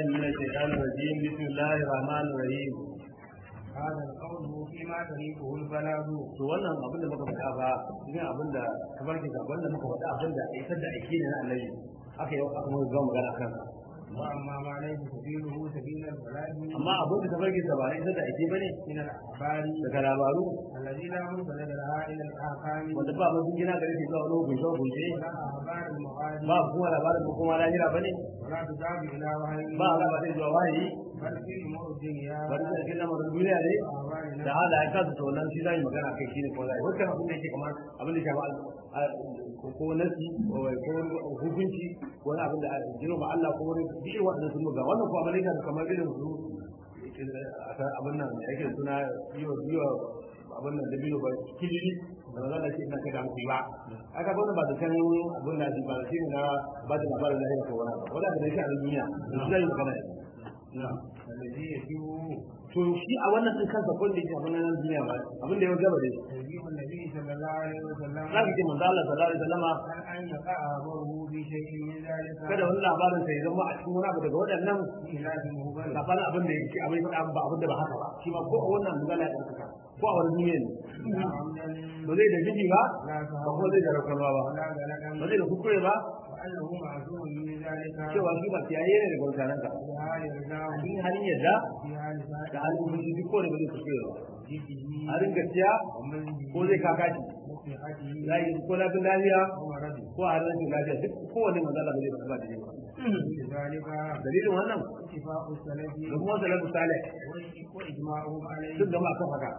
من الشيطان الرجيم بسم الله الرحمن الرحيم هذا القول فيما طريقه البلاغ to wannan abin da muka faɗa ba ne abin da kamar ke gaban da muka faɗa abin da isar da aiki ne na annabi aka yi aka mun zama magana kan واما ما ليس سبيله سبيل البلاغ amma abin da tafarki sa ba isar da aiki bane من الاخبار daga labaru الذي لا منفذ لها الى الاحكام wanda ba mun gina gare shi zuwa wani hukunce hukunce ولا اخبار المغادر ba kuma labarin ko kuma lahira bane ولا تذهب الى وحي ba Allah ba zai zuwa wahayi بل في امور الدنيا bari da cikin lamarin duniya ne واخبار da hada ya kasa to nan shi zai magana kai shine ko zai wannan abin da yake kamar abin da ya shafi ko nasi ko hukunci ko wani abin da jiro ba Allah ko wani bishi wannan sun ga wannan ko abin da kamar irin su abin nan da yake suna yiwa yiwa abin nan da biyo ba kilili da ba za da shi ina kai da hankali ba aka ga wannan ba da kan abin da ba da shi na ba da labarin da yake ko wani ba wanda da shi a duniya shi zai magana na'am الذي يجب to shi a wannan din kansa kun da yake abin nan duniya ba abin da ya gaba da تجيب النبي صلى الله عليه وسلم za ka ce manzo Allah sallallahu alaihi wasallama عن ان يقع امره في شيء من ذلك kada wani labarin sai zama a cikin wani abu daga waɗannan خلاف مهبل labarin abin da yake abin faɗa ba abin da ba haka ba shi ma ko a wannan magana da kaka ko a wani duniya ne لا عمدا ba zai da miji ba لا ba سهوا kuma zai da rakarwa ba ولا غلقا ba zai da kuskure ba وانه معصوم من ذلك cewa shi ba kiyaye ne daga mutanen ka في حال رضاه a cikin halin yadda في حال da سعادته halin fushi duk kowane ba zai kuskure ba جده halin gaskiya ومنه ko zai kaka shi وصحته za yi ko lafin lafiya ومرضه ko a rashin lafiya duk kowane manzo Allah ba zai ba da ba لذلك dalilin wannan اتفاق السلف da kuma salafu salih واجماعهم عليه duk da ma kan haka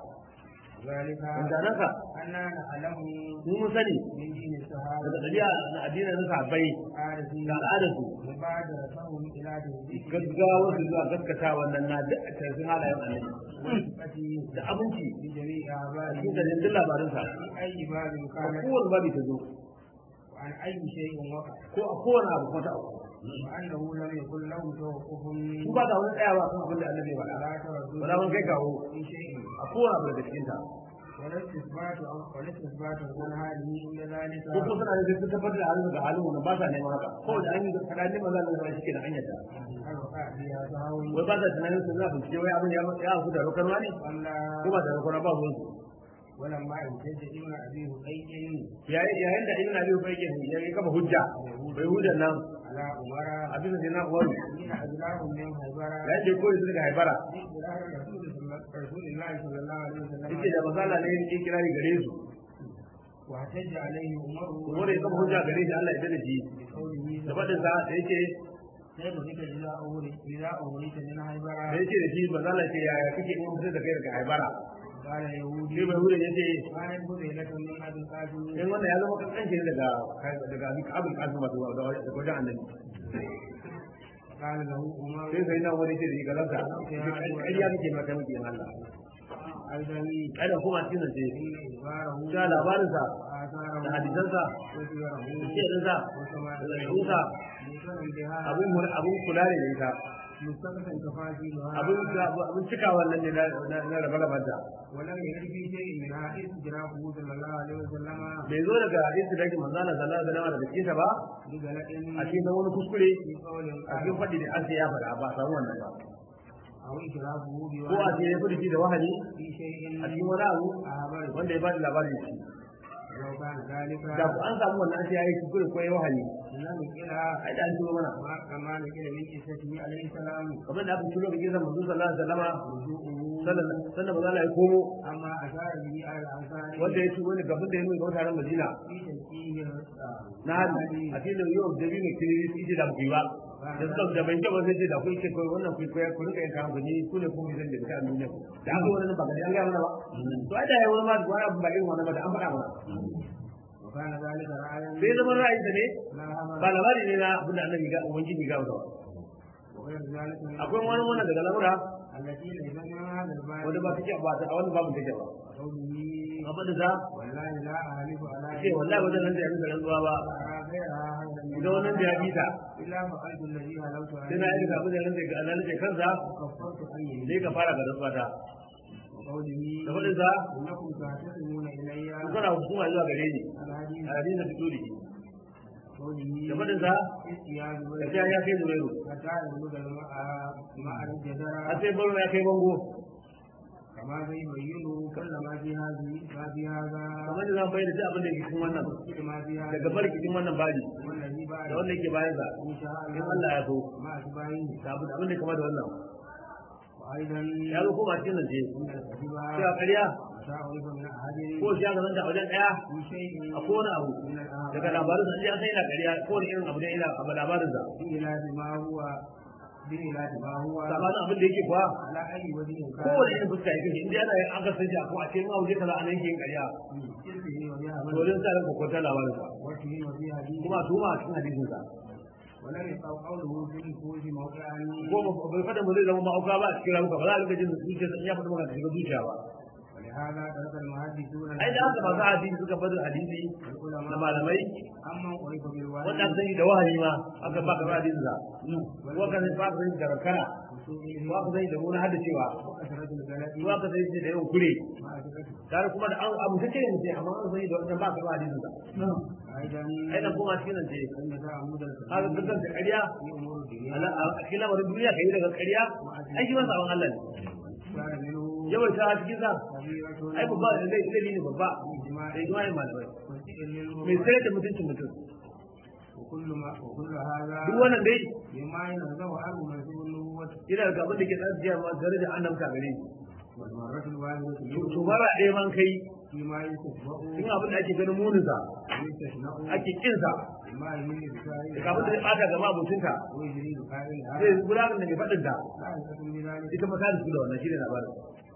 ذلك wanzanan ka أننا نعلم mu mun sani من دين الصحابة daga ɗabi'a na addinin na sahabbai عارفين da al'adarsu مبادرتهم إلى تهذيب gaggawar su zuwa gaskata wannan na da tarfin halayen annabi وصفته da abinci في جميع a أعماله cikin garin labarinsa في أي باب a كان kowane babi ta zo وعن أي شيء وقع ko a kowane abu kuma ta auku وأنه لم يكن له توقف su ba da wani tsayawa kan abin da annabi ya faɗa ولا تردد ba za mun kai kawo في شيء a kowane abu daga cikin ta ولا استثبات أو ولا استثبات عن هذه عند ذلك ko kuma suna da sun tabbatar da halin da halin wannan ba sa neman haka ko da an yi faɗa neman za a shi ke da hanyar ta هل وقع فيها تهاون wai ba sa tunanin su za su ce wai abin ya ya auku da rokarwa ne ولا ko ba da rokarwa ba ruwan su ولما امتد ابن أبي هريرة yayin da ibn abi ubayyin ya yi kafa hujja bai hujjar nan على عمر abin da na uwar حين أجلاهم من هيبرة yayin da ya koyi su daga haibara بإقرار رسول الله- رسول الله صلى الله عليه وسلم yake da masala ne yake kirari gare su واحتج عليه عمر kuma da ya kafa hujja gare shi Allah ya dade shi بقوله da faɗin sa da yake كيف بك إذا أورث إذا أورث من هيبرة da yake da shi masala ce yaya kake in mutum da kai daga haibara قال يهودي sai bai hujja yace كانت بذيلة من أبي القاسم in wannan ya zama kankanci ne daga daga abin kasu masu daga wajen annabi قال له عمر sai sai na wani ce da shi galanta ƙarya kake maka muke yin Allah أيضا kada kuma cikin ce إن إخباره ta labarinsa da وآثاره hadisansa وسيره da shirinsa da ɗabi'unsa مقرن بها abin abin kula ne da ita مستقبل تفاصيلها abin abin cika wannan ne na na rabe rabanta ولم يرد في شيء منها استجرابه صلى الله عليه وسلم bai zo daga istidaki manzana sallallahu alaihi wasallam daga cikin ba بغلط a cikin wani kuskure في قول a cikin faɗi da an sai ya faɗa ba a samu wannan ba أو إشرافه ko a ce ya بوالد fi da wahani في شيء a cikin wani abu أخبر wanda ya ba da labarin shi لو كان ذلك da ku an samu wannan an sai ya yi kuskure ko ya wahani لم يكن ai da an turo mana ما كما نقل من قصته عليه السلام kamar da aka turo ga gidan manzo sallallahu alaihi wasallama رجوعه sannan sannan manzo Allah ya komo أما أشار به على الأنصار wanda ya ci wani gaban da ya nuna ga mutanen Madina في تنكيه na hali a cikin yau da biyu ne kiri su ce da ku ba da suka da ban jaba sai ce da ku ce kai wannan ku ku ku rika yin kan ku ni ku ne ku ne zan da ta duniya da aka wannan ba ga an ga mana ba to ai da yayi wani ma wani abu ba irin wannan ba da an faɗa mana وكان ذلك رأيا sai zama ra'ayi da ne لا همل ba labari ne na abin da annabi ga ubangiji ga wata وغير ذلك من akwai wani wannan daga lamura التي ليس من هذا الباب wanda ba take ba ta a wannan babu take ba قوله amma da za والله لا أعرف على ce wallahi wajen nan da ya rinka rantsuwa ba أرى غيرها هذا idan wannan da ya bi ta إلا فقلت الذي هلوت sai na عليه yi abin da ya rinka ga Allah ne kansa وكفرت عني sai ka fara ga rantsuwa ta وقوله da faɗin sa إنكم تهتدون إلي kuna hukuma zuwa gare ni الحديث a hadin da fito da shi قوله da fadin sa استياذ da ta ya kai zubairu حتى يبلغ الماء ماء الجدار har sai baro ya kai bango كما يبين كل ما في هذه ما في هذا kamar da zan bayyana duk abin da yake cikin wannan كل ما في هذا daga barki cikin wannan baji والذي بعد da wanda yake bayan sa إن شاء in الله Allah ya so ما أتباعه da abin abin da kama da wannan وأيضا ya zo kuma cikin nan ce إن الكتب cewa ƙarya وتعرف من أحد ko shi aka zanta a wajen ɗaya في شيء a kowane abu من الأمر daga labarin sa sai an san yana ƙarya kowane irin abu da yana abu labarin sa بإلاف ما هو بإلاف ما هو sabanin abin da yake kuwa على أي وجه كان kowane irin fuska yake shi inda yana yin an kasance a ko a cikin auje kaza a nan yake yin ƙarya إرثه وبها to wajen sa ranka kwanta labarin sa وجهه وبها دين kuma a tuma a cikin hadisin sa ولم يقع قوله في النفوس موقعا ko ba- bai fada mu zai zama ma'auka ba a cikin ramuka ba za a rika jin zuciya in ya faɗi maka shiga zuciya ba ولهذا ترك المحدثون ai da haka masu hadisi suka fadin hadisi da العلماء malamai أما عرف بالوالد wanda aka sani da wahayi ma aka ba ka hadisin sa ko aka sani ba ka sani da rakara وسوءه ko aka sani da wani hada cewa وكثرة البلاء ko aka sani da yawan kure مع ثقته tare kuma da an abu take ne mutum amma an sani da wannan ba ka ba hadisin sa أيضا ai dan kuma cikin nan ce أن تعمد haka الكثير dukkan da ƙarya في أمور الدنيا ala a cikin lamarin duniya kai daga ƙarya ai shi ma sabon Allah ne كان منه yawan ta cikin sa كبيرة ai babba da zai zai ne babba إجماع da ijma'in malamai وسئل mai منه sai da mutuncin mutum وكل ما وكل هذا duk wannan dai بما ينزه عنه منسوب النبوة yana da abin da ke tsajiya ma gare da annabta gare shi والمرة الواحدة to mara ɗaya man kai فيما يستشفأ cikin abin da ake ganin muninsa ويستشنأ ake kinsa بما يمل بفاعله da abin da ya ɓata gaba abokinka ويجري بفاعلها zai gudanar da mai faɗin ta لا يحكم بذلك ita ma ta da su da wannan shi ne labarin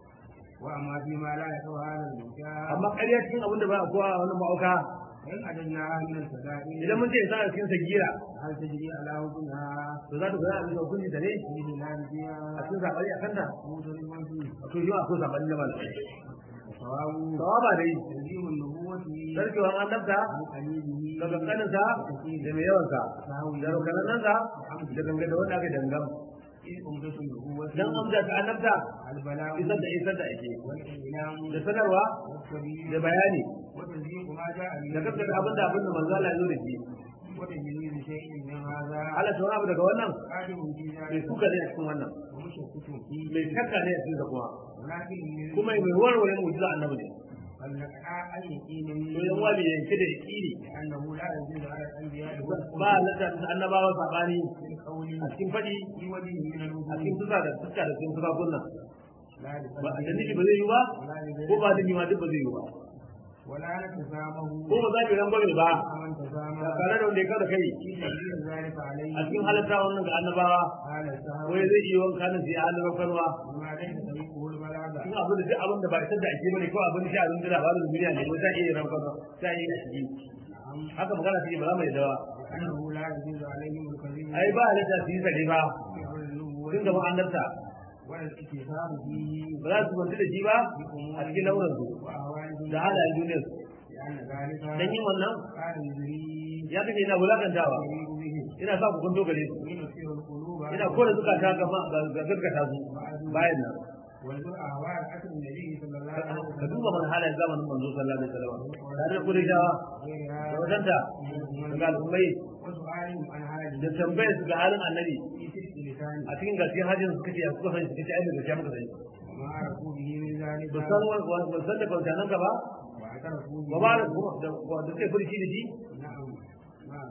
وأما فيما لا يقع هذا المكان amma ƙarya cikin abin da ba a kowa a wannan ma'auka فإن أدناها من الفدائل idan mun ce sa cikin sagira هل تجري على حكمها to za ta gudanar da hukunci ta ne في بلاد فيها a cikin zaɓari a kanta مختلف فيه to yi wa akwai zaɓari na malamai وصواب sawaba dai تنزيم النبوة sarkewar annabta عن قليله daga kaninsa da mai yawansa فهو da rukanannansa da ganga da wanda aka dangam إذ أمدة النبوة dan amsa ta annabta البلاغ isar da isar da ake والإعلام da sanarwa والتبيين da bayani وتصديق ما جاء به da gaskata abin da abin da manzo Allah ya zo da shi وتجريد شيء من هذا Allah ta wani abu daga wannan قادم في mai ذلك kuka ne a cikin wannan ومشكك فيه mai shakka ne a cikin kuma ولكن من kuma mai warware mu'jiza annabi ne فلنقع عن يقين to yan wali yanke da yaqini لأنه لا يجوز على الأنبياء ba lada annabawa sabani من قول a cikin fadi في وجه من a الوجود cikin fuska da fuska da cikin fuska kunna لا ba da لفضل nufi ba zai yi ba ولا ko لغيره ba nufi ma duk ba zai yi ba ولا نتسامه ko ba za ki ran gwamnati ba من تسامى ba tare da wanda ya kada kai في تغيير ذلك عليه a cikin halatta wannan ga annabawa قال السهو wai zai iya wanka nan sai halin rafarwa وما ليس طريقه البلاغة cikin abin da duk abin da ba isar da ake bane ko abin da shi abin da labarin duniya ne wai za iya rafarwa za iya shi نعم haka magana take ba za mu yi dawa أنه لا يجوز عليهم الكذب ai ba halitta su yi sare ba في أمر النبوة tun gaban annabta ولا الاكتفاء فيه ba za su kwanci da shi ba a cikin launin su وأهوالهم da halayen duniyar su لأن ذلك dan yin wannan كان يجري ya kace ina wulakantawa يريد به ina sa ku kunto gare su وينفر القلوب ina kore zukata ga ga gaskata su bayan nan ويزور أهوال أسر النبي صلى الله عليه ka وسلم duba mana halayen zamanin manzo sallallahu alaihi wasallam tare da kudajawa وغيرها da wajenta daga al'ummai وسؤالهم عن هذه da tambayar su ga halin annabi في تلك لسانه a cikin gaskiyar hajjin suka ce suka san suka ce ai da gaskiya muka sani وما عرفوا به من ذلك ba san ba san da kwanciyar ka ba واعترفوا ba به ba da da da suke furci da shi نعم نعم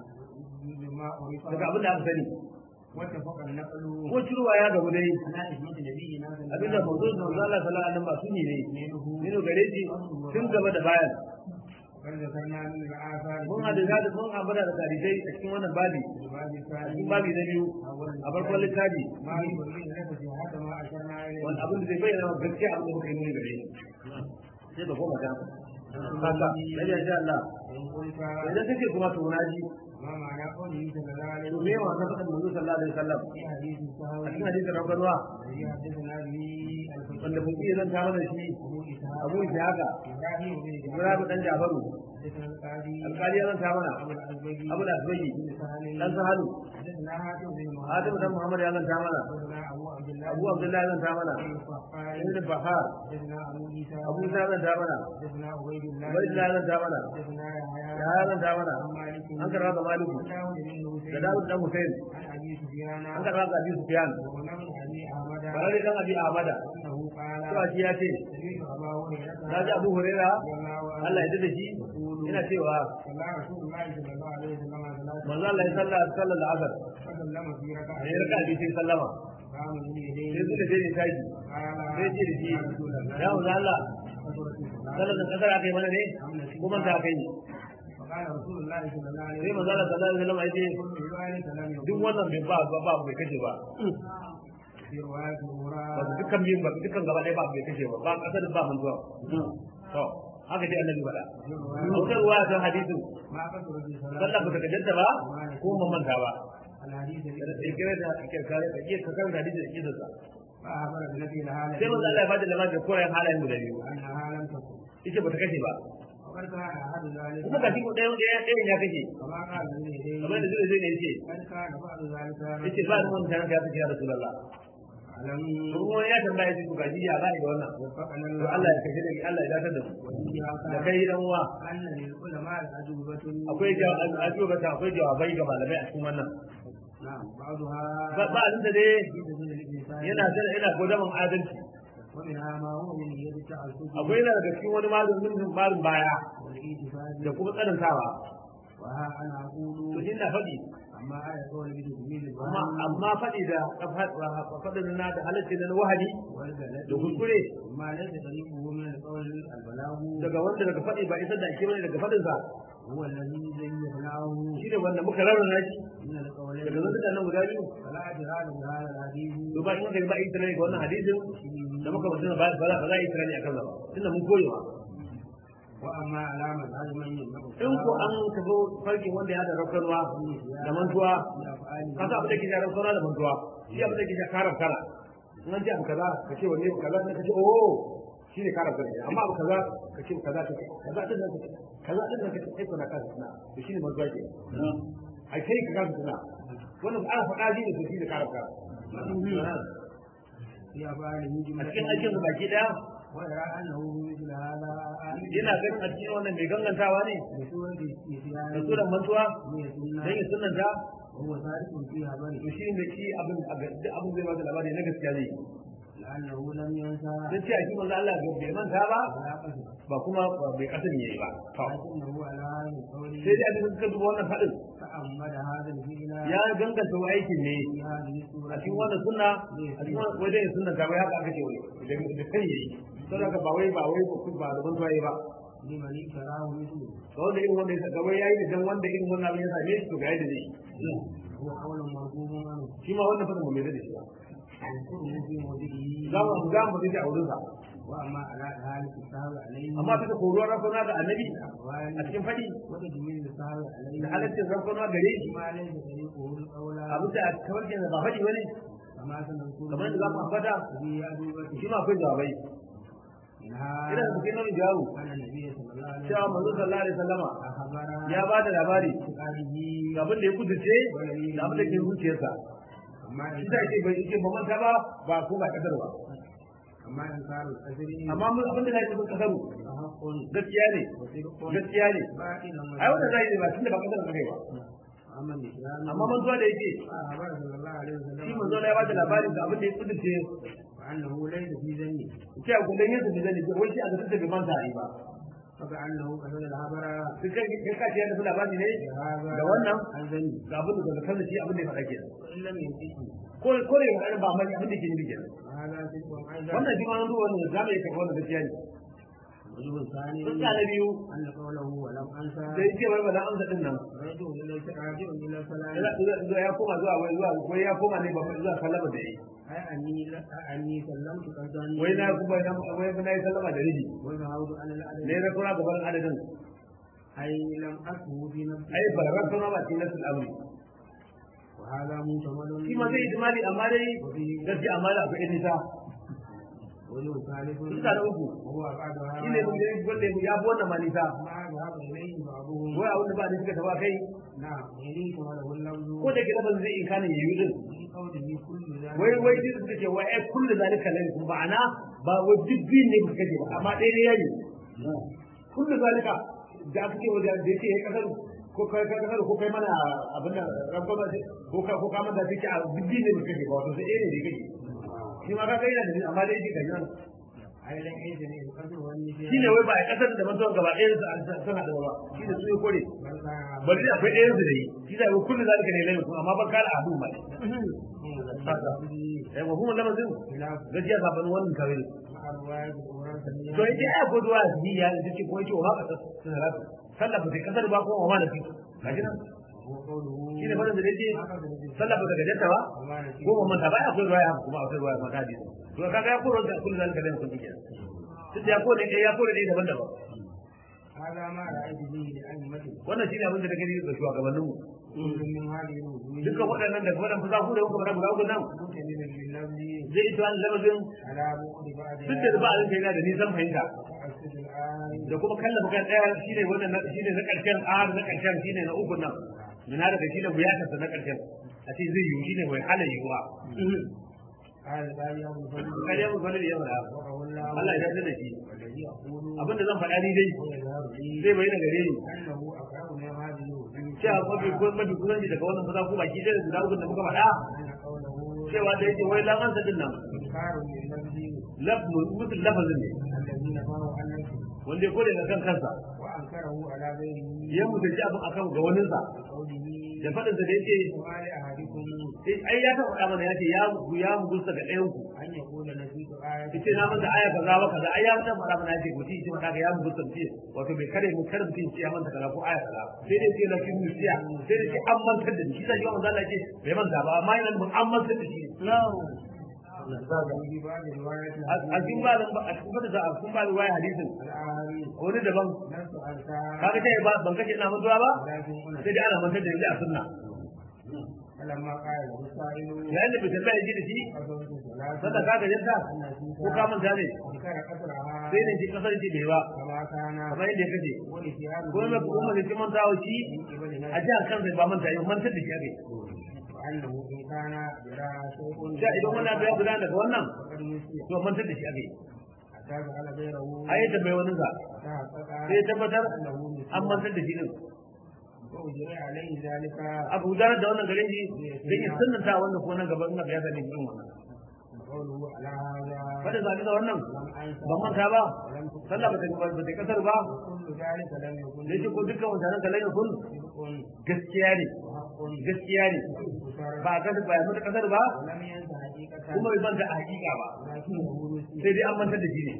بما daga عرف abin da aka sani واتفق النقل ko ciruwa ya gabu dai على إثبات نبينا صلى الله abinda عليه manzo manzo Allah sallallahu alaihi wasallam ba suni ne منه nino gare shi tun gaba da bayan وقد ذكرنا من الآثار mun hada da mun ambata da tarihai a cikin wannan babi في الباب a الثاني cikin babi na biyu أولا a farkon littafi ما يبين لك صحة ما أشرنا إليه wani abin da zai bayyana wa gaskiya abin da muka yi nuni gare shi sai da koma ta haka sai ya sha Allah إن قلت idan kake kuma to na ji ما معنى قوله صلى الله عليه to me وسلم wa na faɗin manzo sallallahu alaihi wasallam في حديث a السهوي cikin hadisin rabbanwa الذي حدثنا به الفقيه wanda mun iya zanta mana shi أبو إسحاق abu ishaqa إبراهيم بن ibrahim dan jafaru حدثنا القاضي alƙali ya zanta mana أبو الأزبجي abu da asbayi بن سهل dan sahalu حدثنا هاتف بن adam dan محمد muhammad ya zanta mana حدثنا أبو عبد الله abu abdullahi ya zanta mana بن الصفار ibn bahar حدثنا أبو عيسى abu isa ya zanta mana حدثنا عبيد الله ubaydullah ya zanta mana حدثنا يحيى ya ya zanta mana عن مالك an karɓa ga maliku داود بن da حسين dawud dan husain عن أبي سفيان an karɓa ga abi sufyan وغنم أبي أحمد barare dan abi ahmada أنه قال cewa shi ya ce سمعت أبا هريرة na ji abu huraira رضي الله عنه Allah ya dade shi ina cewa صلى رسول الله صلى الله عليه وسلم ثلاثة manzo Allah ya salla sallar asar فسلم في ركعة ne raka bi sai sallama قام من يديه sai suka je ne tashi قال sai ce da shi يا رسول الله ya manzo Allah كثرت الصلاة sallar da kasar aka yi mana ne ko man ta kai فقال رسول الله صلى الله عليه sai manzo وسلم Allah sallallahu alaihi wasallam ya ce كل ذلك لم duk يكن wannan bai ba ba ba bai kace ba في رواية ba أخرى dukkan biyun ba dukkan gaba ɗaya ba bai kace ba ba kasar ba man zuwa to haka dai annabi faɗa في a رواية wata ruwa ta hadisin ما كثرت الصلاة sallah ba ta kajanta ba ko man manta ba الحديث da الذي sai kire da kirkare ka iya ka kan hadisi da kidansa فأخبر بنفي لها sai manzo Allah ya bada labarin da koyan halayen guda biyu أنها لم تكن yace ba ta kashe ba وقد كان أحد ذلك kuma ga shi ko ɗayan ɗayan ɗayan ya kashe كما قال من يديه kamar da zai zai ne yace قد كان بعض ذلك yace ba ni wannan ya kashe ya rasulullah ألم to kuma ya tambaya shi to ga shi ya ba da wannan وفقنا to الله Allah ya kashe da Allah ya dakatar da su وفيها da قال kai dan uwa أن للعلماء الأجوبة akwai ajuba ta akwai jawabai ga malamai a cikin wannan نعم بعضها ba ba abin da dai في سبيل الإنسان yana da yana godaman adalci ومنها ما هو من يد التعسف akwai yana daga cikin wani malamin malin baya والاعتفاد da kuma tsanantawa وها أنا to أقول shi na faɗi أما آية قول بتكميل amma الظن amma faɗi da faɗin na da halacci na wahadi da والبلد kuskure ما ليس طريقه من القول البلاغ daga wanda daga faɗi ba isar da ake bane daga faɗin sa هو الذي زيناه shi ne wanda muka rarrana shi من القولين daga zantuka nan guda biyu فلا اعتراض بهذا الحديث to ba in aka yi ba yi tunani ga wannan hadisin da muka mutum ba ba za ba za a yi tunani akan sa ba tunda mun koyewa واما علامه هذا من يملك in ko an ka zo farkin wanda ya da raukarwa da mantuwa ka sa abin da ke da raukarwa da mantuwa shi abin da ke da karar kara in an ce abu kaza ka ce wanne kaza ka ce oh shi ne karar kara amma abu kaza ka ce kaza ka ce kaza din nan ka ce kaza din nan ka ce kai kana kaza suna to shi ne mantuwa ke ai kai ka kaza suna wannan ana faɗa shi ne to shi ne karar kara في افعاله a جمله cikin aikin su baki daya ويرى انه مثل هذا yana ganin a cikin wannan mai gangantawa ne بسوره da النسيان suran mantuwa من dan السنه ya sunanta وهو صادق فيها to بل shi ne shi abin a ga- duk abin zai bada labari na gaskiya ne لانه لم ينسى dan ce a shi manzo Allah ga bai manta ba ولا قصد ba kuma ba bai kasan yayi ba to لكنه على هذا القول sai dai abin da suka duba wannan fadin تأمل هذا الفعل ya ganganta wa aikin ne في هذه a السورة cikin wannan sunna a cikin wannan wajen yin sunna ta bai haka aka ce wai da da kai yayi sai haka ba wai ba wai ba da mantuwa yayi ba لمن ابتلاه مثله to wanda irin wanda ya gaba yayi da dan wanda irin wannan abin ya same shi to ga yadda zai yi هو قول مرغوب عنه shi ma wannan fadin ba mai da shi ba يذكره في موضعه za mu za mu da a wurin sa واما على ذلك السهو عليه amma bisa koruwar rafuna da annabi a الاقوال cikin fadi وتجميل السهو عليه da halaccin rafuna gare shi ما ليس طريقه الاولى abin da a kawarkin da ba faɗi wani كما سنذكر kamar da za mu ambata في أدوبته shi ma akwai jawabai منها ina da cikin nan jawabu أن النبي صلى الله عليه cewa manzo وسلم sallallahu alaihi wasallama أخبر ya ba da labari بقاله ga abin da ya kudurce da abin da ke zuciyarsa أما shi da yake bai yake ba manta ba ba ko ba kadar ba أما إنكار الأجر amma mun abin da yake cikin kasaru فحق gaskiya ne وصدق gaskiya ne باطل ai wannan zai ne ba tunda ba kadar kai ba أما الإسلام amma mantuwa da yake أخبر صلى الله عليه وسلم shi manzo ya ba da labarin da abin da ya kudurce وأنه ليس في ذنب cewa kullum yin su da zai wai shi a ga tunda bai manta ai ba فكأنه قتل الخبر duk kai kai ka ce yana da labari ne بهذا da wannan عن ذنب ga abin da daga kansa shi abin da ya faɗa kenan وإن لم ينتهي ko ko ne ga ba mai abin da ke nufi kenan وهذا صدق أيضا wannan shi ma nan zuwa wannan zamu yi kafa wannan gaskiya ne الوجه الثاني sun na biyu أن قوله ولم أنسى da yake bai ba da amsa din nan رجع إلى راجع إلى الصلاة Ila- ya koma zuwa wai zuwa wai ya koma ne ba zuwa sallama da yi أي أني أني سلمت قصدا wai na kuma na wai na yi sallama da riji وذهبت على العدد ne na kura gaban adadin أي لم أكه في نفسي ai barran sama ba cikin nasul amri وهذا محتمل shi ma zai ijmali amma dai gaskiya amma da akwai nisa وله ثالث Fuska na uku وهو أبعدها shi ne mun gani wanda ya fi wannan ma nisa ما ذهب إليه بعضهم wai abin da ba da suka taba kai نعم إليه وله اللفظ ko da ke lafazin zai inkanin yayi din في قوله كل ذلك wai wai shi suka ce wai ai kullu zalika lai kuma ma'ana ba wai duk biyun ne kuka ce ba amma ɗaya ne yayi kullu zalika da aka ce wajen da yake ya kasar ko kai kai kasar ko kai mana abin da rabba ba ce ko ka ko ka manta take a duk biyun ne kuka ce ba wato sai ɗaya ne da kake shi ma ka kai da ni amma dai shi ga nan أي لم يجن القدر والنسيان shine wai ba a kasar da mantuwa gaba ɗaya su suna da ba shi da su ya kore بل كان bari da akwai ɗayan su da yi shi da kullu zalika ne lai kuma amma ban kala abu ma eh wa kuma lamazin خلاف gaskiya sabanin wannan kawai مع الرواية الأخرى سميها to yake ai ko duwa su ya da take ko yake wa haka sun rafu sallah ba sai kasar ba ko wa da fi kaji nan وقوله shine fara da yake ما قدر به sallah ba daga janta ba وما نسيه ko mun ta ba akwai ruwaya kuma akwai ruwaya maka hadisi to kaga ya koro da kullu zalika da kun kike duk da ya kore ne ya kore ne daban-daban هذا ما رأيت به لأئمته wannan shine abin da nake ga shugabannin mu كل من هذه الوجوه dukkan waɗannan da kuma fusa ku da kuka fara guda uku nan مكمل لللفظ zai ita wani lamazin على بعد بعدها duk da ba a yana da nisan fahimta وأسد الآن da kuma kallafa kan ɗaya shine wannan na- shine na ƙarshen ahar na ƙarshen shine na uku nan min hada da shine buyatarsa na ƙarshen a ce zai yiwu shine mai hana yiwuwa قال الآن يوم الفجر kariya mu kwalli yau da وقه الله Allah ya yarda da shi والذي أقول abinda zan faɗa ni dai ويظهر لي zai bayyana gare ni أنه أقرب من هذه الوجوه cewa mafi ko mafi kusanci daga wannan fasa ko baki ɗaya da guda uku da muka faɗa أن قوله cewa da yake wai lamansa din nan إنكار لللفظ lafzu mutum lafazin ne الذي نفاه عن نفسه wanda ya kore ga kan kansa وأنكره على غيره ya mutunci abin akan ga waninsa بقوله da faɗinsa da yake وما لأحدكم ai ya taɓa faɗa mana ya ce ya ya mugusta ga ɗayan ku أن يقول نسيت آية yace na manta aya kaza wa kaza ai ya manta fara mana yace ko shi mata ga ya mu gustanci wato bai kare mu kar mutum ya manta kaza ko aya kaza sai dai sai na kin musiya sai dai sai an mantar da shi sai yawan Allah yake bai manta ba amma yana mun an mantar da shi وفي بعض الروايات a cikin ba a cikin da a cikin ba riwaya hadisin الآخرين wani daban نفس أنكار kaga sai ba ban kace ina mantuwa ba ولكن هنا sai dai ana mantar da shi a sunna فلما قال له السائل yayin da bai tambaya ji da shi قصرت sanda ثلاثة ka ga yanta ko ka manta ne أنكر قصرها sai ne ji kasar ji bai ba كما كان kamar yadda ya kace ونسيان ko mai kuma da kin manta wa shi من قبل a نفسه jihar kansa ba manta yau mantar da shi ake وأنه إن كان جرى شيء da idan wani abu ya gudana daga wannan فقد نسي to mantar da shi ake حتى جعل غيره ai ya tambayi wani sa تحقق sai ya tabbatar أنه نسي an mantar da shi din وأجري عليه ذلك abu gudanar da wannan gare shi dan ya sunnanta wanda ko nan gaba in abu ya sani irin wannan وقوله على هذا fadin zabi da wannan لم أنسى ban manta ba ولم تكن sallah ba ta ba ta kasar ba كل ذلك لم يكن da yake ko dukkan wannan kalan kun صدق gaskiya ne وحق gaskiya ne وشر ba a kasar ba ya mata kasar ba ولم ينسى حقيقة kuma bai manta a hakika ba ولكنه نسي sai dai an mantar da shi ne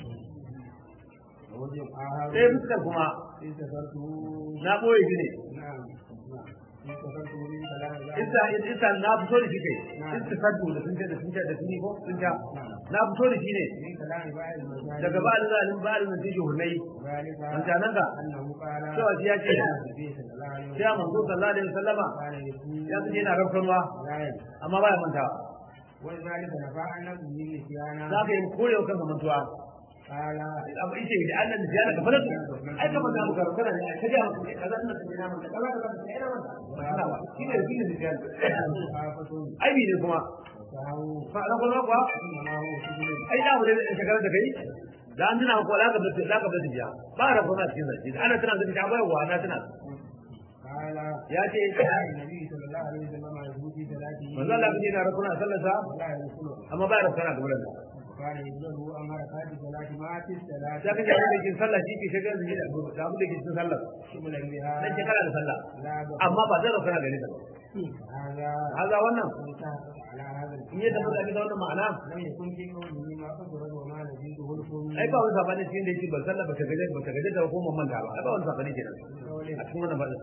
ووجه آخر sai fuskar kuma استفرته na boye shi ne نعم نعم استفرته من كلام الله isa isa na fito da shi kai istifadu da sun ce da sun ce da sun yi ko sun ja na fito da shi ne من كلام بعض المسائل daga ba'al zalim ba'al nan take hurnai ذلك wancanan ka أنه قال cewa shi ya ce النبي صلى الله عليه sai manzo sallallahu alaihi wasallama كان يكون ya ce yana rafkanwa لا ينسى amma baya mantawa ولذلك نفع عن نفسه نسيانا za ka yi korewa kanka mantuwa قال abu ita da annan da ziyara ka fara ai kamar da muka kana ne ka ga mutum kaza ina da ina manta kaza kaza ina manta ba ba shi ne shi ne ziyara آفة ai bi ne kuma وسهو fa ran kuma kuwa إنما هو سجن ai da wuri da shekarar da kai da an tuna ko laka da laka da jiya ba ra kuma cikin zaki ana tana da ta bayarwa ana tana قال ya ce النبي صلى الله عليه وسلم يقول في صلاته manzo Allah bin yana rakuna sallarsa ولا يدخله amma ba ra kana da wurin وكان يبلغه أمر حركات الصلاة ما في الصلاة sai kaje da cikin sallah shi ke shigar da da abu da abu da ke cikin sallah شملا بها dan shekara da sallah لا بأس amma ba zai rakuna gare ta هذا haza wannan انتهى على هذا in ya tafi da wannan ma'ana لم يكن في قوله ما قدر وما نزيده الكل ai ba wani sabani cikin da yake ban sallah ba ta gaje ba ta gaje da ko mun manta ba ai ba wani sabani kenan a cikin wannan fadin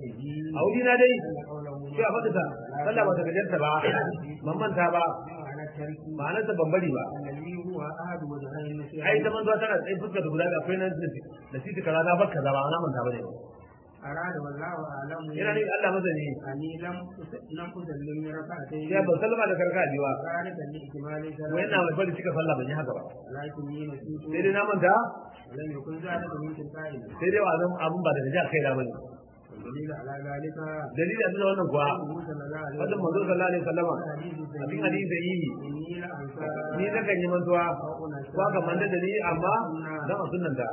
a wuri na dai أن قوله sai a faɗi ta sallah ba ta gaje ta ba man manta ba بمعنى الترك ma'anarsa ban bari ba الذي هو أحد وجهي النصيحة ai ta manzo tana tsaye fuskar da guda da akwai nan da siti kaza na bar kaza ba na manta bane أراد والله أعلم yana ne Allah mazani أني لم أس- لم أسلم ركعتين sai ban sallama da karka biwa ذلك لاحتمال ko yana mai bari cika sallah ban yi haka ba ولكني نسيت sai dai na manta ولم يكن ذلك من تلقائي sai dai wazan abun ba daga jihar kai da bane والدليل على ذلك dalili a cikin wannan kuwa قوله صلى الله عليه wannan manzo sallallahu alaihi wasallama حديث a cikin hadisi da yi إني لأنسى ni na kan yi mantuwa ko aka manta da ni amma dan a sunnanta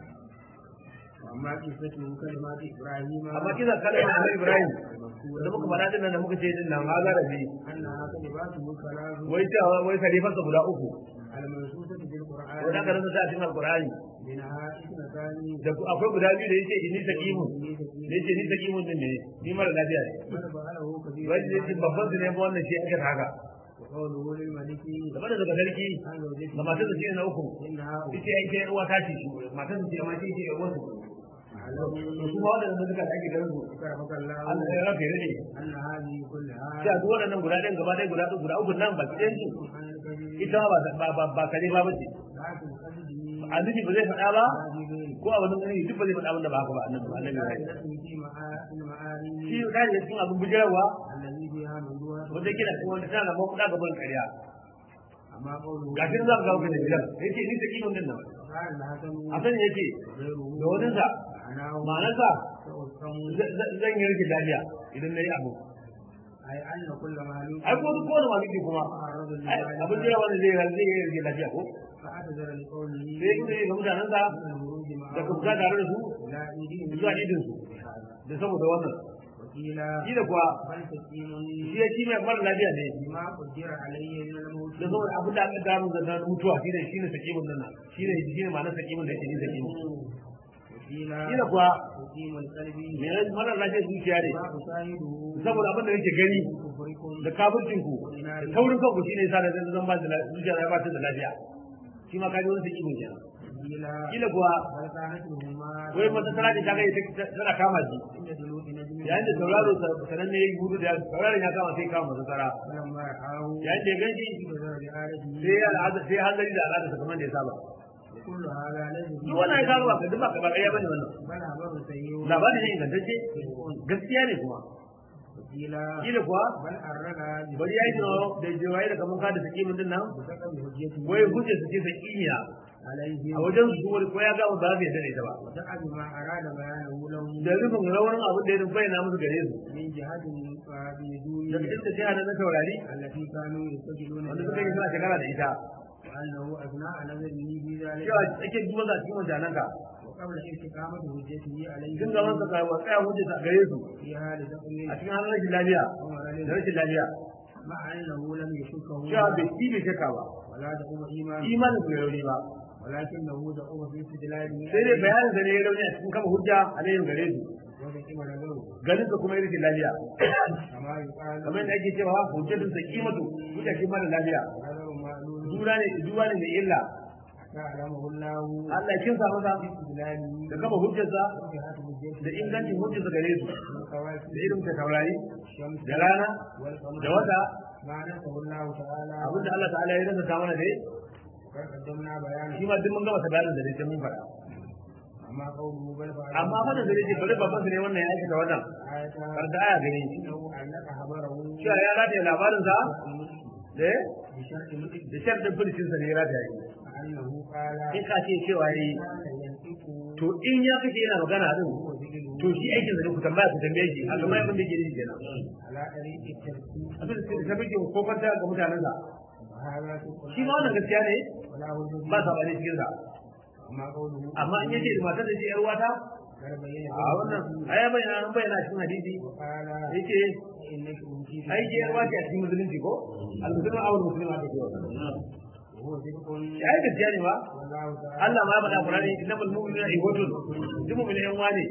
وأما قصته كلمات إبراهيم amma kisa kalmar Annabi Ibrahim المذكورة da muka fara din nan da muka ce din nan ma za rabi أنها كلماته ثلاث wai cewa wai khalifarsa guda uku المنصوصة في القرآن wanda aka rasa ta cikin alqur'ani منها اثنتان da ku- akwai guda biyu da yake inni saqimun إني da سكين yake ni saqimun din ne ni mara lafiya ne من فعله كثير wai da yake babban su ne ba wannan shi aka haka وقوله للملك da bada daga sarki عن زوجته da matar da ce na uku إنها ita ai sai uwa ta ce matar da ce ma ce ce uwa su أعلم su ma wadannan da suka ake garin su كرمك الله Allah ya rafe ne أن هذه كلها sai a duk waɗannan guda ɗayan gaba ɗaya guda guda uku nan ba ɗayan su عن الكذب ita ba ba ba ba kare ba bace لكن قصده annabi ba zai faɗa ba هذه غير ko a wani wani duk ba zai faɗa abin da ba haka ba annabi annabi ya yi زائدة في معا- في المعاني shi ka yi cikin abin bujirarwa الذي فيها موضوع wanda yake da wanda tana da mafuɗa gaban ƙarya أما قوله gashin za ka ga wani gidan yake ni take mun din nan قال الحسن a sani yake غيره da wani sa معناه ma'anarsa تؤثم z- z- zan yi rikin lafiya idan na yi abu أي أن كل معلوم ai ko duk kowane maliki kuma معرض ai abin لذلك jira wanda zai zai yi rikin lafiya ko فاعتذر لقوله sai kuma ga mutanen sa من الورود da ka معه fita tare da su لا إيدين zuwa idin su da saboda wannan وقيل shi da kuwa بل تسليم shi ya shi mai mara lafiya ne بما قدر عليه من الموت da saboda abin da aka gano da na mutuwa shi ne shi ne sakimin nan shi ne shi ne ma'anar sakimin da yake ni sakimin وقيل shi da kuwa تسليم القلب mai mara lafiya zuciya ne ما أشاهده saboda abin da yake gani كفركم da kafircin ku da taurin kanku shine yasa da zan ba da la- zuciya ya ba ta da lafiya shi ma kaji wani sakimin kenan وقيل kila kuwa بل كانت هما wai mata tana da ta ga ita tana kama shi عند دلوك نجم yayin da tauraro sananne ya yi gudu da tauraron ya kama sai kama masa tsara فلما رآه yayin da ya ganshi انتظر بآلته sai ya al'ada sai hanzari da al'ada kamar da ya saba وكل هذا ليس duk wannan ya kawo ba ka duk ba ka ba ƙarya bane wannan بل خبر سيء labarin ne ingantacce gaskiya ne kuma وقيل kila kuwa بل أرنا bari ya yi tunawa da jawaye da kamar kada sakimin din nan بسبب حجته wai hujjar su ce sakimiya عليه a wajen su wani ko ya gama ba zai yarda da ita ba وسأل ما أراد بيانه له da rufin rawanin abin da ya bayyana musu gare su من جهة فبدون da cikin ta jiha na taurari التي كانوا يستجلون wanda suka yi suna shekara da ita وأنه أثناء نظره في ذلك cewa ake duba za a cikin wajen ka وقبل استقامة حجته عليه tun gaban sa kai wa tsaya hujjar sa gare su في حال تقليل a cikin halin rashin lafiya ومرض da rashin lafiya مع أنه لم يشكه cewa bai ci bai shakka ba ولا دعوة إيمان imanin bai rauni ba ولكنه دعوة في استدلاله sai dai bayanin da ne ya rauni a cikin kama hujja a layin gare su وذكر له ganin sa kuma ya rashin lafiya كما يقال kamar yadda ake cewa hujjatun sa kimatu hujja shi mara lafiya نظر معلوم jura ne jura ne mai illa تعلمه الله Allah ya kinsa masa في استدلاله da kama hujjarsa وجهة حجته da ingancin hujjarsa gare su من كواكب da irin ta taurari الشمس da rana والقمر da wata ما نسه الله تعالى abinda Allah ta'ala ya rasa ta mana dai وقد قدمنا بيانه shi ma duk mun gama ta bayanin da dai sai mun faɗa أما قوله بل فعل amma fadin da yake bari babban su ne wannan ya aikata wannan آية kar da aya gani إنه علق خبره cewa ya rataye labarin sa da بشرط مدرك da sharɗin fulicin sa ne ya rataye أنه قال in ka ce cewa yi كان ينطق to in ya kace yana magana din وهو ذكره to shi aikin sa ne ku tambaya ku tambaye shi a kamar abin da yake yi kenan على طريق الترتيب abin da suke tabbake ko kwanta ga mutanen sa وهذا تقول shi ma wannan gaskiya ne ولا وجه ba sa bane cikin sa أما قوله amma in yace da matar da ce yar wata قد بين a wannan aya bayyana an bayyana cikin hadisi وقال yake إنك أوتيت ai ke yar wata a cikin musulunci ko al-muslimu awal muslima take wa وهو صدق ai gaskiya ne ba والله تعالى Allah ma ya faɗa Qur'ani innamal mu'minuna ikhwatun duk mu'minin yan wane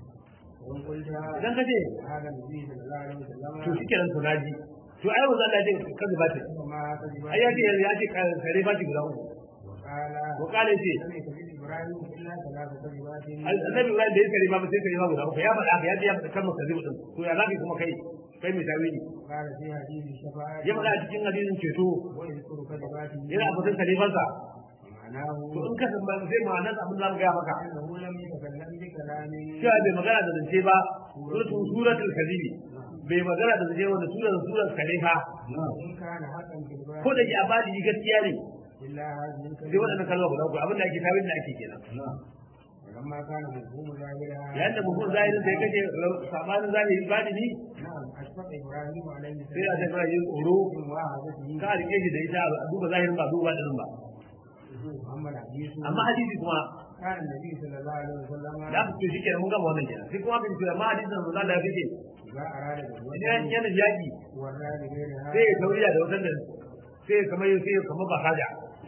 وإن قلت idan ka ce هذا النبي صلى الله عليه وسلم to shikenan to naji to ai wanda Allah ya ce kaza ba ta فما كذب ai ya ce ya ce kare ba ki guda uku وقال ko kale ce لم يكذب إبراهيم إلا ثلاث كذبات annabi Ibrahim da ya kare ba sai kare ba guda uku ya faɗa haka ya ce ya faɗa kalmar kazi mutum to ya zaki kuma kai kai mai tawili قال في حديث الشفاعة ya faɗa a cikin hadisin ceto ويذكر كلماته yana fitin kalifansa معناه to in ka san ba sai ma'anar abin da zamu gaya maka أنه لم يتكلم بكلام cewa bai magana da zance ba suratul suratul kadhibi bai magana da zance wanda surar surar kalifa إن كان حقا في ko الباب da ke abadi gaskiya ne إلا هذه sai الكلمة waɗannan kalma guda uku abin da ake tawilin da ake kenan ولما كان مفهوم ظاهرها yayin da mutum zahirin da ya kashe sabanin zahiri badini نعم أشفق إبراهيم عليه sai a السلام tafi yin tsoro من مواهبته ka rike shi da ita a duba zahirin ba duba ɗinin ba أما الحديث amma hadisi kuma كان النبي صلى الله عليه وسلم da aka ce shi kenan mun gama wannan kenan sai kuma aka ce amma hadisin da Allah ya fice إذا أراد idan بالوجه yana yaki ورى بغيرها sai ya tauriya da wutan da sai ya kamar sai ya kamar ba kaja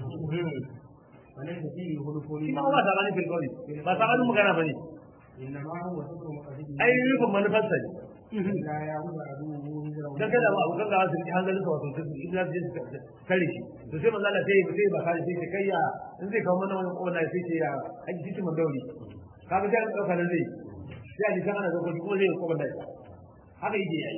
وليس فيه خلف shi ma ba sabani fil qawli ba sabanin magana bane إنما هو ستر مقصده ai rufin manufarsa ne لا يعود عدوه هجره dan kada ba abokan gaba su ji hankalin sa wato su idan su je su kare shi to sai manzo Allah sai sai ba kare sai kai ya in zai kawo mana wannan kowa sai ce ya haji cikin mandauri kaga sai an dauka nan zai sai a ji kana da kuma zai kowa da haka yake yayi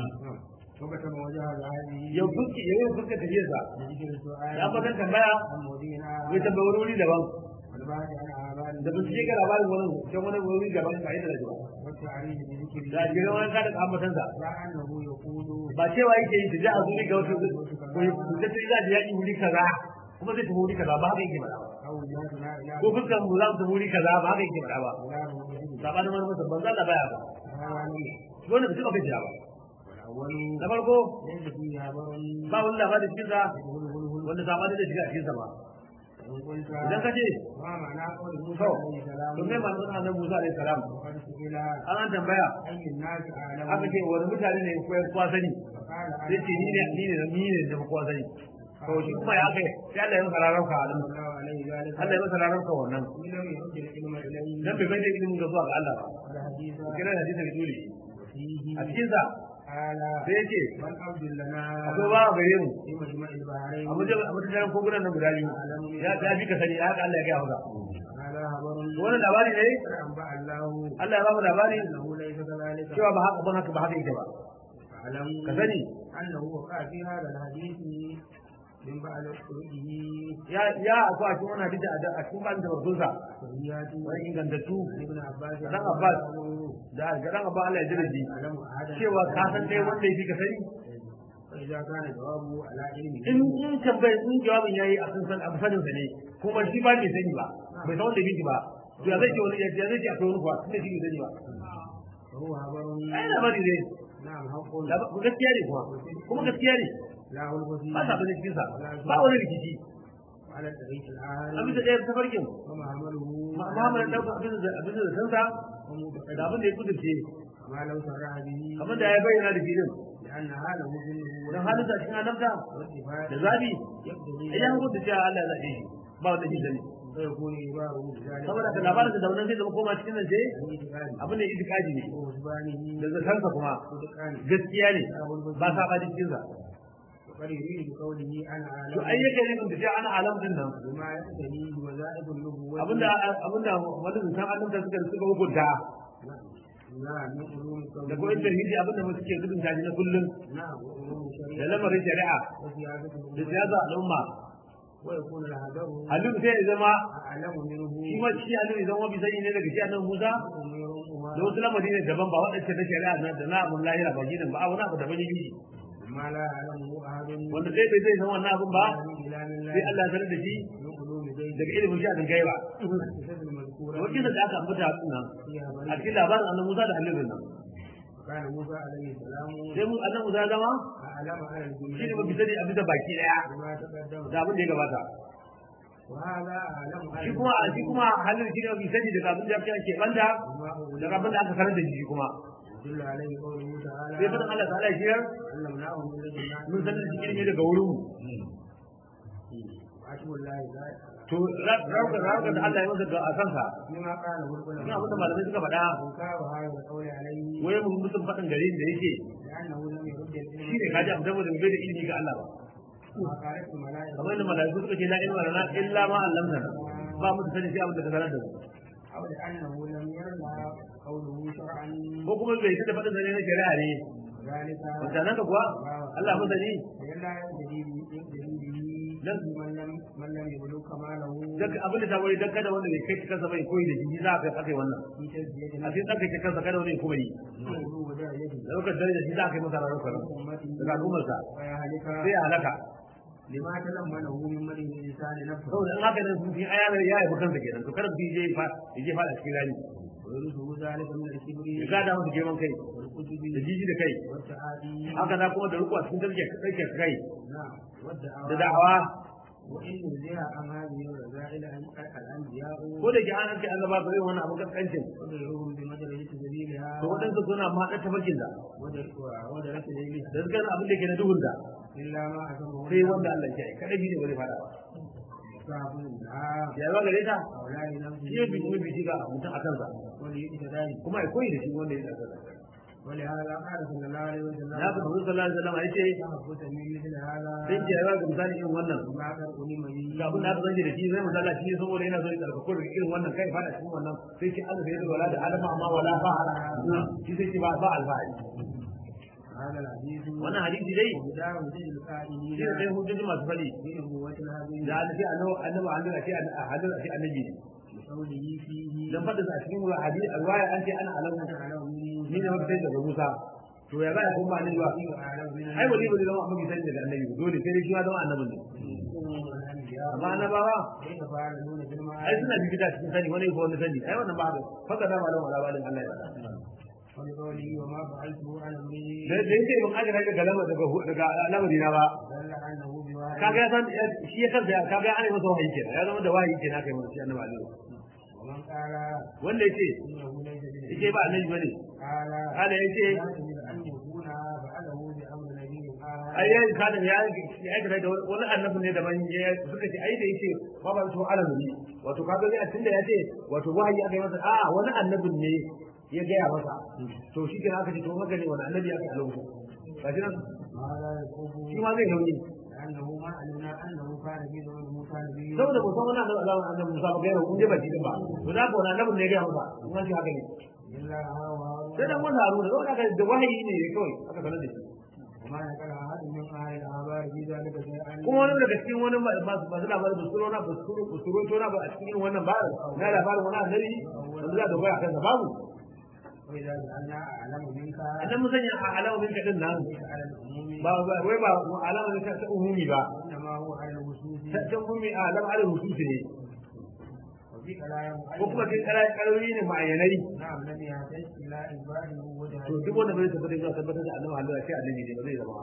وكتب وجه هذه yau fuski yau fuska tafiyar sa لذكر السؤال ya fatan tambaya عن مدينة zai tambayi wani wuri daban والبحث عن أعمال da bincike ga labarin wani can wani wuri daban ka yi da rajuwa والتعريف بذكر da jiran wani kada ka ambatan sa لا أنه يقول ba cewa yake yi ta ji a zuri ga wata ko ta ce za ta yaki wuri kaza kuma zai tafi wuri kaza ba haka yake faɗa ba أو جهتنا إلى ko fuskar mu za mu tafi wuri kaza ba haka yake faɗa ba فلان وجهه sabanin wani masa ban zalla baya ba هذا wanda bai taɓa gajiya ba والأول na farko ليس فيه خبر ba wani labarin cikin sa يقول هل wanda sabanin da shiga a cikin sa ba إن قلت idan ka ce ما معنى قول موسى to عليه السلام to me ma nan annabi Musa alaihi salam وقد سئل an an tambaya أي الناس أعلم aka ce wani mutane ne ko kwa sani فقال sai ce ni ne ni ne ni ne da kwa sani to shi kuma ya kai sai Allah ya masa rarauka a nan الله عليه ذلك Allah ya masa rarauka wannan إن لم يرد العلم إليه dan bai bai da ilimin ga zuwa ga Allah ba والحديث kira da hadisi da dole فيه a cikin sa قال sai ya ce من عبد لنا akwai ba gare mu في مجمع البحرين a wajen a wajen kogunan nan guda biyu ya ta bi ka sani haka Allah ya gaya maka هذا خبر wannan labari ne قد أنبأ الله Allah ya ba mu labari أنه ليس كذلك cewa ba haka ba haka ba haka yake ba فاعلم ka sani أنه وقع في هذا الحديث من بعد خروجه ya ya akwai a cikin wannan hadisi a a cikin ban da barkunsa وهيات wani ingantattu ابن عباس dan Abbas da ga dan Abbas Allah ya jira shi أعلم أحدا cewa ka san dai wanda yake ka sani فإذا كان جوابه على علمه in in tambayi in jawabin yayi a kan san abu sanin sa ne kuma shi ba bai sani ba bai san wanda yake ba to ya zai ce wani ya zai ce akwai wani kuwa tunda shi bai sani ba فهو خبر ai labari ne نعم حق Laba- gaskiya ne kuma kuma gaskiya ne لا غلب فيه ba sa bane cikin sa ba wani rikici على الطريق a bisa الآخر ɗaya tafarkin ومعمله Muhammad dan abin da abin da sansa ومعتقد da abin da ya kudurce ما لو صرح به kamar da ya bayyana da filin لأن هذا مسلم dan halin da cikin annabta والاتفاق da zabi يقتضي idan hukunta cewa Allah ya zaɓe shi ba wanda shi sani فيكون إباره بذلك saboda ka labarin da wannan zai zama koma cikin nan sai الاعتقاد abin da itikadi ne وحسبانه da zakansa kuma صدقان gaskiya ne ba sa ba cikin sa وقد يريد بقوله أنا to أعلم ai yake ne da cewa ana alam din nan بما يقتضي وظائف النبوة abinda abinda wani san annabta suka suka hukunta نعم من علوم da ko الكون tauhidi abinda mu suke gudun tashi na kullum نعم وعلوم da الشريعة lamarin shari'a وسياسة da الأمة siyasa al'umma ويكون الهدر halin sai ya zama أعلم منه shi ma shi halin ya zama bi sani ne daga shi annabi Musa أميرهما da wasu lamari ne daban ba waɗanda na shari'a na da na abun lahira ba gidan ba a wani abu daban yake ما لا يعلمه أحد wanda sai bai zai san wannan abun ba من كلام الله sai Allah ya sanar da shi من علوم زيد daga ilimin shi a dingai ba الكتاب المذكورة wakil da aka ambata a nan فيها a بل cikin labarin annabi Musa da halin nan كان موسى عليه السلام sai mu annabi Musa ya zama أعلم على shi ne mafi الجملة sani a bisa baki daya بما تقدم da abin da ya gabata وهذا أعلم على shi kuma shi kuma halin shi ne mafi sani daga abin da ya ke banda بما daga abin da aka sanar da shi kuma يدل عليه قوله sai تعالى fadin Allah ta'ala shi yar علمناه من لدنا mun sanar da shi ilimi daga wurin mu وعشم الله ذلك to rauka rauka da Allah ya masa ga a kansa فيما قاله ina abin da العلماء malamai suka faɗa إنكار هذا القول عليه wai mun mutum faɗin gari da yake لأنه لم يرد العلم shi ne kaji abu saboda bai da ilimi ga Allah ba ما قالت الملائكة kamar yadda malaiku suka ce la ilma lana illa ma allamtana ba mu sani sai abin da ka sanar da mu أو لأنه لم يرد قوله شرعا ko kuma bai da faɗin zane na shari'a ne ذلك mutanen da kuwa Allah masani فلا يجري به لم- من لم من لم يبلغ كماله duk abin da ta wuri dan kada wanda bai kai kansa bai koyi da jiji za ka kai wannan في تزكية a cikin tsarkake kansa kada wani kuma yi نفسه ودرجته da lokacin daraja shi za ka yi masa ranar kwanan أمته daga al'ummarsa ويهلك sai ya halaka لما تلمنه من مدح الإنسان نفسه saboda in haka nan sun fi ayanar ya yi kansa kenan to kada mutum je fa ya je fada cikin rani ويرثه ذلك من الكبر ya gada masa girman kai والعجب da jiji da kai والتعالي haka na kuma da riko a cikin tsarkake kai نعم da والدعوة da'awa وإن نزيها عن هذه الرذائل الأنبياء ko da ke an hanci annaba ba zai wani abin kaskancin وغيرهم بمدرجة سبيلها to waɗansu suna ma ɗan tafarkin da ودر- ودرك ليلها da suka abin da ke na duhun da إلا ما أتمه sai wanda Allah ya yi kada shi ne ba zai fada ba صعب لها ya ba gare ta هؤلاء shi ne bi نفسه kuma bi ga mutum a kansa وليقتدائه kuma ya koyi da shi wanda ya tsaka ولهذا قال صلى الله عليه وسلم na ga Muhammad sallallahu alaihi wasallam ya ce تحبت من مثل هذا sai ki yawa ga misali irin wannan ما قد ألم به ga abin da aka zange da shi zai misala shi saboda yana so ya tsarkako daga irin wannan kai fada cikin wannan sai ki Allah ya wala da alama amma wala fa'ala shi sai ki ba ba alfahari هذا الحديث wannan hadisi dai وبدار وجه shi القائلين ne dai hujjoji masu fadi بنبوة هذه da an ce annabi annabi an ce a hadin a ce annabi ne بقوله فيه dan fadin a cikin hadisi alwaya an ce ana alamu أعلم ni ne wanda sai daga Musa to ya za a kuma annabi ba منه أعلم من ai wali bai zama annabi sai daga annabi dole sai dai shi ma zama annabin ne الأنبياء amma annabawa كيف فعلون ai بالمعارف suna bibita cikin sani wani ko wani sani ai wannan ba haka faka da malam wala balin Allah ya faɗa ولقوله وما فعلته عن أمري da da yake mun aje daga galama daga daga lamari na ba دل أنه بواحد kaga ya san shi ya kansa kaga ana masa wahayi kenan ya zama da wahayi kenan kai masa shi annabi Ali ومن قال wanda yace إنه ليس yake بنبي ba annabi bane قال kana yace لا يجوز أن يكون فعله بأمر نبي آخر ai yayin kada ya ya aikata da wani annabi ne daban ya suka ce ai da yake ba ba to alamu wato kaga dai a tunda ya ce wato wahayi aka yi masa a wani annabin ne ya gaya masa to shi kenan aka ce to magane wani annabi aka alamu ba shi nan هذا يكون shi ma zai nauyi لأنه ما علمنا أنه كان في زمن موسى نبي saboda ba san wani annabi alamu annabi Musa ba gaira kun je ba shi ba to da ko wani annabin ne ya gaya masa kuma shi haka ne إلا هو sai dan wani haruna da wani da wahayi ne kawai aka sanar da shi وما نقل أحد من أهل الأخبار في ذلك شيئا kuma wani daga cikin wani masu masu labarin busuro na busuro busuro tona ba a cikin irin wannan ba na labarin wani annabi wanda za a dogara a kansa babu وإذا جعلنا أعلم منك annan mun sanya a alamomin ka din nan ليس على العموم ba ba- wai ba alamomin ta ta umumi ba وإنما هو على الوصول ta ta umumi a alam ala hususi ne وفي كلام ko kuma kin kara karori ne ma'ayanai نعم لم يحتج إلى إثباته وجه to duk wanda bai tabbata zuwa tabbatar da annabi Allah sai annabi ne ba zai zama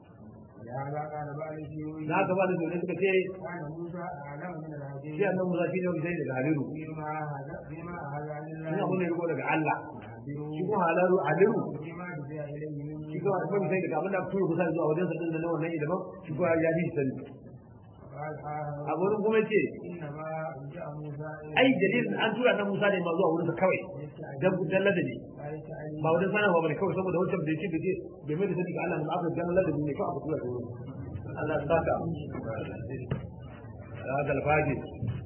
لهذا قال بعض الشيوعيين na gaba da dole suka ce كان موسى أعلم من الهدي shi annabi Musa shi ne wanda sai daga haliru فيما هذا فيما هذا عن shi abu الله ne riko daga Allah shi يعبر kuma halaru haliru فيما دفع إليه من shi kuma annabi sai daga abin da aka tura kusa zuwa wajen sa din nan wannan ilimin shi kuma ya fi sani قال آخر a wurin kuma ce إنما جاء موسى ai dalilin an tura ta Musa ne ma zuwa wurin sa kawai dan dan ladabi لا يتعلم ba wajen sanarwa bane kawai saboda wancan bai ce bai ce bai mai da sani ga Allah mun aka dan ladabi ne kawai aka tura ta wurin Allah ya saka ya ga alfaji